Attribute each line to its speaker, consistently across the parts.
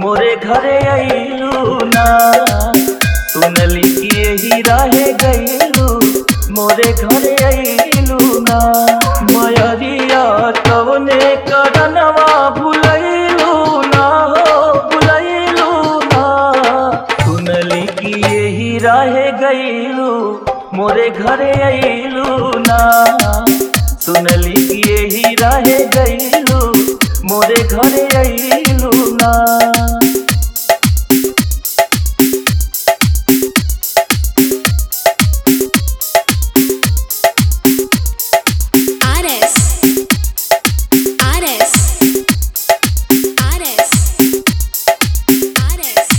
Speaker 1: मोरे घरे अइलू ना सुनली कि यही रहे गइलू मोरे घरे अइलू ना मयरिया कवने करनवा भुलैलू ना हो भुलैलू ना सुनली कि यही रहे गइलू मोरे घरे अइलू ना सुनली कि यही रहे गइलू मोरे घरे अइलू ना
Speaker 2: Ares. Ares. Ares. Ares.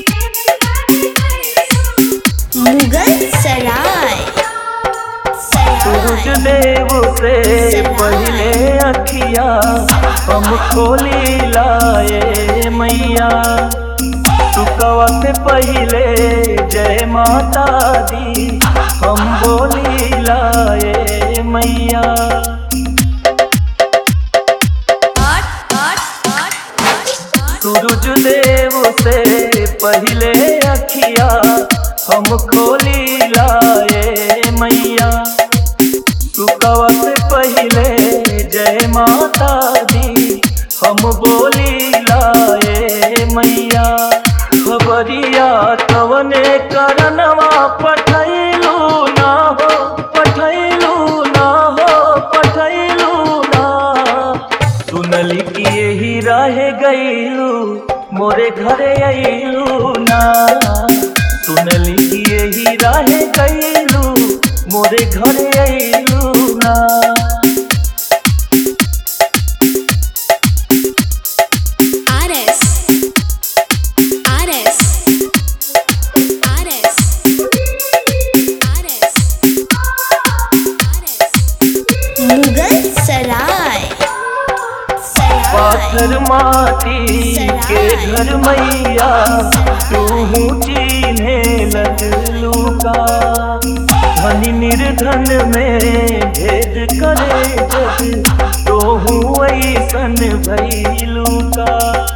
Speaker 2: Mughal सराय
Speaker 1: सूरज
Speaker 2: सराय
Speaker 1: देव से पहले अखिया हम खोली लाए मैया सुकवा से पहले जय माता दी हम बोली लाए मैया सूरज देव से पहले अखिया हम खोली लाए मैया सुकवा से पहले जय माता दी हम बोली लाए मैया खबरिया कवने करनवा पठैलू ना हो पठैलू ना हो पठैलू ना सुनली कि यही रहे गईलू मोरे घरे अइलू ना सुनली कि यही रहे गईलू मोरे घरे अइलू ना
Speaker 2: Ares. Ares. Ares. Ares. Ares. Mughal सराय सराय
Speaker 1: पाथर माटी के घर मैया तू चिन्हे लगलू का धनी निर्धन में भेद करे जग तो ऐसन भैलू का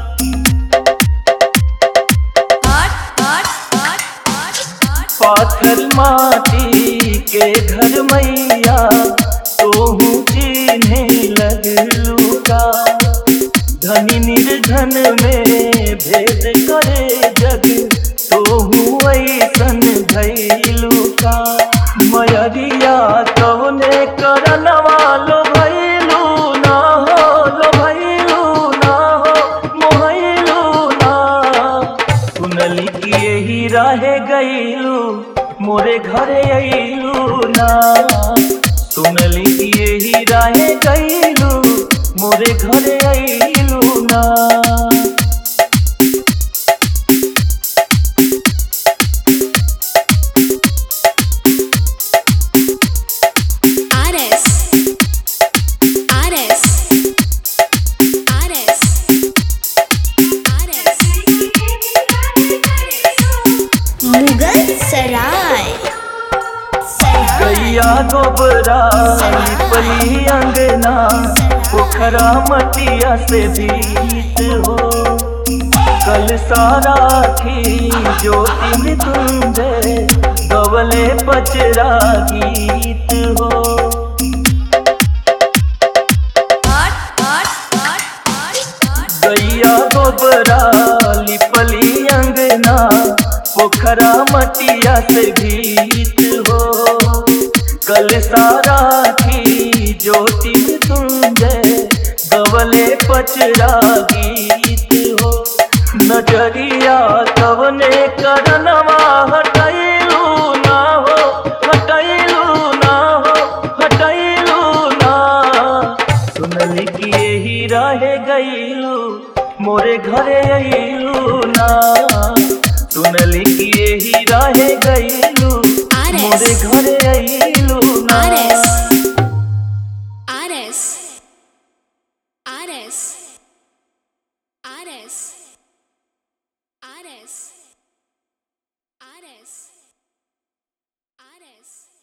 Speaker 1: पाथर माटी के घर मैया तोहू चिन्हे लगलू का धनी निर्धन में भेद करे जग तोहू ऐसन भैलू का मयरिया कवने करनवा लो भैलू ना हो लो भैलू ना हो मोहैलू ना सुनली कि यही रहे गईलू मोरे घरे अइलू ना सुनली कि यही रहे गईलू मोरे घरे अइलू ना
Speaker 2: Ares. Ares. Ares. Ares. Mughal सराय सराय
Speaker 1: गैया गोबरा लिपली अंगना पोखरा मटिया से भीत हो कल सारा थी ज्योति में तुंजे गवले पचरा गीत हो गैया गोबरा लिपली अंगना पोखरा मटिया से भीत हो कल सारा थी ज्योति तुंजे गवले पचरा गीत हो नजरिया कवने करनवा हटैलू ना हो हटैलू ना हो हटैलू ना सुनली कि यही रहे गईलू मोरे घरे अइलू ना सुनली कि यही रहे गईलू
Speaker 2: Ares.
Speaker 1: मोरे घरे अइलू ना
Speaker 2: Ares. Ares. Ares. Ares. Ares. Ares. Ares.